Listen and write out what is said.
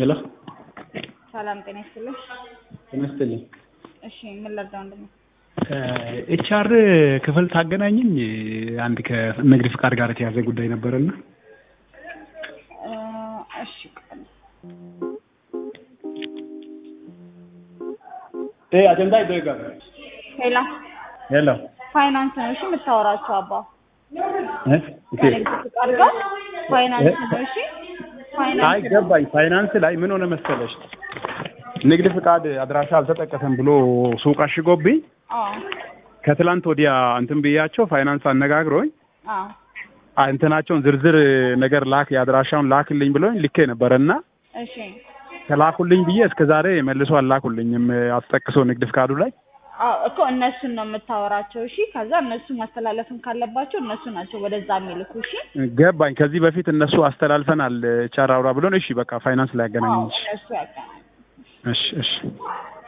ሄሎ ሰላም ጤና ይስጥልኝ። ጤና ይስጥልኝ። እሺ ምን ልርዳው? ወንድሜ ኤችአር ክፍል ታገናኝኝ አንድ ከንግድ ፍቃድ ጋር የተያዘ ጉዳይ ነበረና እ እሺ ኤ አጀንዳ ይደረጋል። ሄላ ሄሎ ፋይናንስ ነው እሺ የምታወራቸው አባ እ ኦኬ ከንግድ ፍቃድ ጋር ፋይናንስ ነው እሺ አይ ፋይናንስ ነው። ገባኝ። ፋይናንስ ላይ ምን ሆነ መሰለሽ ንግድ ፍቃድ አድራሻ አልተጠቀሰም ብሎ ሱቅ አሽጎብኝ አዎ ከትላንት ወዲያ እንትን ብያቸው ፋይናንስ አነጋግሮኝ አዎ አ- እንትናቸውን ዝርዝር ነገር ላክ የአድራሻውን ላክልኝ ብሎኝ ልኬ ነበረ እና እሺ ከላኩልኝ ብዬ እስከ ዛሬ መልሶ አላኩልኝም አስጠቅሶ ንግድ ፍቃዱ ላይ አዎ እኮ እነሱን ነው የምታወራቸው እሺ። ከዛ እነሱ ማስተላለፍም ካለባቸው እነሱ ናቸው ወደዛ የሚልኩ እሺ። ገባኝ። ከዚህ በፊት እነሱ አስተላልፈናል ቻራውራ ብሎን፣ እሺ በቃ ፋይናንስ ላይ አዎ ያገናኘኝ። እነሱ ያገናኝ እሺ እሺ